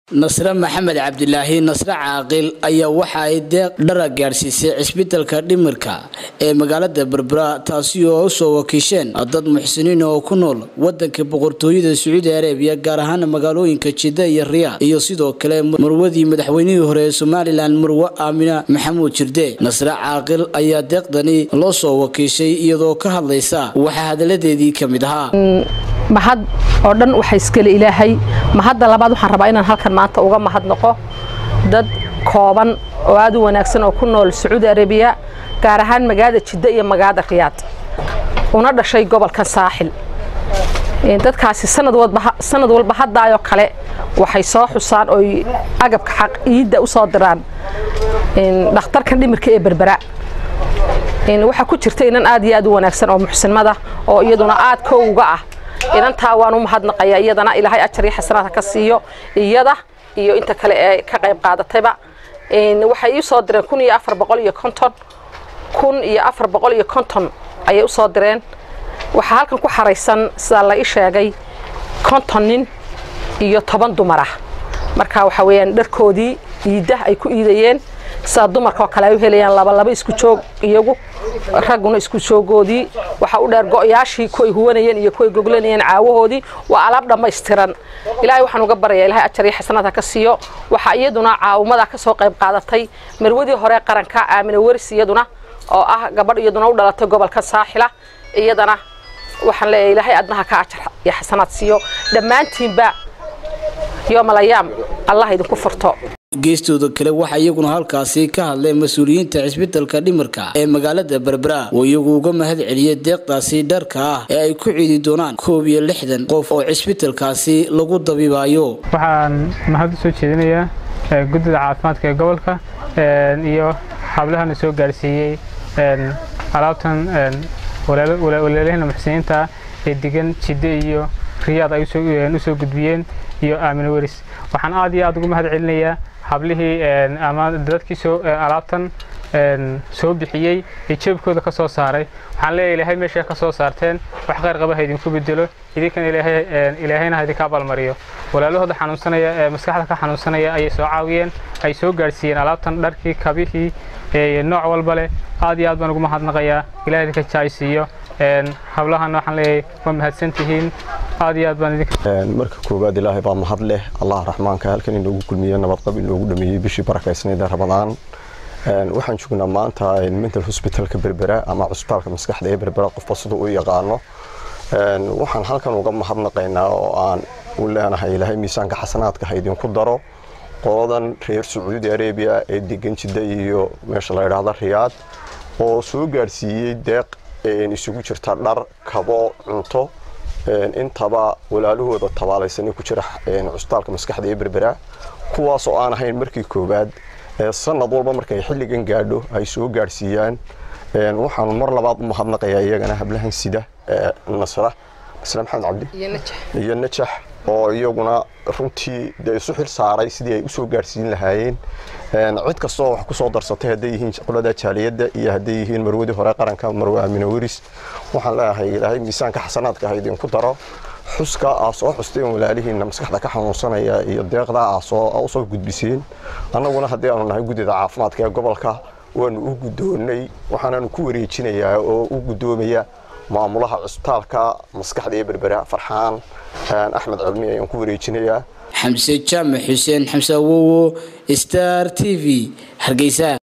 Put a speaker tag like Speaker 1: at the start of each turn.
Speaker 1: nasre maxamed cabdilaahi nasre caaqil ayaa waxa ay deeq dhara gaadhsiisay cisbitalka dhimirka ee magaalada berbera taasi oo usoo wakiisheen dad muxsiniin oo ku nool wadanka boqortooyada sacuudi arabiya gaar ahaan magaalooyinka jidda iyo riyaad iyo sidoo kale marwadii madaxweynihii hore ee somalilan marwe aamina maxamuud jirde nasre caaqil ayaa deeqdani loo soo wakiishay iyadoo ka hadlaysa waxaa hadaladeedii ka mid ahaa
Speaker 2: mahad oo dhan waxa iskale ilaahay mahadda labaad waxaan rabaa inaan halkan maanta uga mahadnaqo dad kooban oo aad u wanaagsan oo ku nool sacuudi arabiya gaar ahaan magaalada jidda iyo magaalada riyaad una dhashay gobolkan saaxil dadkaasi sanad walba haddaayoo kale waxay soo xusaan oy agabka xaq iidda u soo diraan dhakhtarka dhimirka ee berbera waxaa ku jirta inan aad iyo aad u wanaagsan oo muxsinmada oo iyaduna aad kowga ah inantaa waan u mahadnaqayaa iyadana ilaahay ajar iyo xasanaadka ka siiyo iyada iyo inta kale ee ka qayb qaadatayba waxay ii soo direen kun iyo afar boqol iyo konton kun iyo afar boqol iyo konton ayay u soo direen waxaa halkan ku xaraysan sidaa la ii sheegay konton nin iyo toban dumar ah marka waxa weeyaan dharkoodii iidda ay ku iidayeen sida dumarka oo kale ay u helayaan laba laba isku joog iyagu ragguna isku joogoodii waxaa u dheer go'yaashii kuway huwanayeen iyo kuway goglanayeen caawahoodii waa alaab dhammaystiran ilaahay waxaan uga baraya ilahay ajar iyo xasanaadka ka siiyo waxaa iyaduna caawimada ka soo qayb qaadatay marwadii hore qaranka aamina weris iyaduna oo ah gabadh iyaduna u dhalatay gobolka saaxila iyadana waxaan leeyahay ilaahay adnaha ka ajar iyo xasanaad siiyo dhammaantiinba yoomalayaam allah idinku furto
Speaker 1: geestooda kale waxaa iyaguna halkaasi ka hadleen mas-uuliyiinta cisbitalka dhimirka ee magaalada berbera oo iyagu uga mahad celiyay deeqdaasi dharka ah ee ay ku ciidi doonaan koob iyo lixdan qof oo cisbitalkaasi lagu dabiibaayo
Speaker 3: waxaan mahad u soo jeedinayaa guddida caafimaadka ee gobolka iyo hablahana soo gaarsiiyey alaabtan walaalahina muxsiniinta ee degan jidde iyo riyaad ay usoo gudbiyeen iyo aamino weris waxaan aad iyo aad ugu mahad celinayaa hablihii ama dadkii soo alaabtan soo bixiyey ee jeebkooda ka soo saaray waxaan leeyahay ilaahay meesha ka soo saarteen wax khayr qaba ha idinku bedelo idinkan ilaahayna ha idinka abaalmariyo walaalahooda xanuunsanaya ee maskaxda ka xanuunsanaya ayay soo caawiyeen ay soo gaarsiiyeen alaabtan dharkii kabihii nooc walba leh aad iyo aad baan ugu mahadnaqayaa ilahay idinka jaaysiiyo hablahana waxaan leeyahay waa mahadsantihiin aad iyo aad baan idinka
Speaker 4: marka koowaad ilaahay baa mahad leh allah raxmaanka halkan inoogu kulmiye nabadqab inoogu dhameeyey bishii barakaysnayd ee ramadaan waxaan joognaa maanta mental hospitalka berbera ama cusbitaalka maskaxda ee berbera qofba siduu u yaqaano waxaan halkan uga mahadnaqaynaa oo aan u leenahay ilaahay miisaanka xasanaadka ha idinku daro qoladan reer sacuudi arabiya ee degan jidda iyo meesha la yidhaahda riyaad oo soo gaadhsiiyey deeq isugu jirta dhar kabo cunto intaba walaalahooda tabaalaysanay ku jira cusbitaalka maskaxda ee berbera kuwaas oo aan ahayn markii koowaad sanad walba markay xilligan gaadho ay soo gaadhsiiyaan waxaan mar labaad u mahadnaqayaa iyagana hablahan sida nasra nasre maxamed cabdi iyo najax oo iyaguna runtii dee isu xil saaray sidii ay usoo gaadhsiin lahaayeen cid kastoo wax kusoo darsatay hadday yihiin qolada jaaliyadda iyo hadday yihiin marwadii hore qaranka marwe aamina weris waxaan leeyahay ilaahay miisaanka xasanaadka ha idinku daro xuska aa soo xusteen walaalihiinna maskaxda ka xanuunsanaya iyo deeqdaa aa usoo gudbiseen annaguna haddii aanu nahay guddida caafimaadka ee gobolka waanu u guddoonnay waxaanaanu ku wareejinayaa oo u guddoomaya maamulaha cusbitaalka maskaxda ee berbera farxaan axmed cilmi ayaan ku wareejinayaa
Speaker 1: xamse jaamac xuseen xamse awowo star t v hargeysa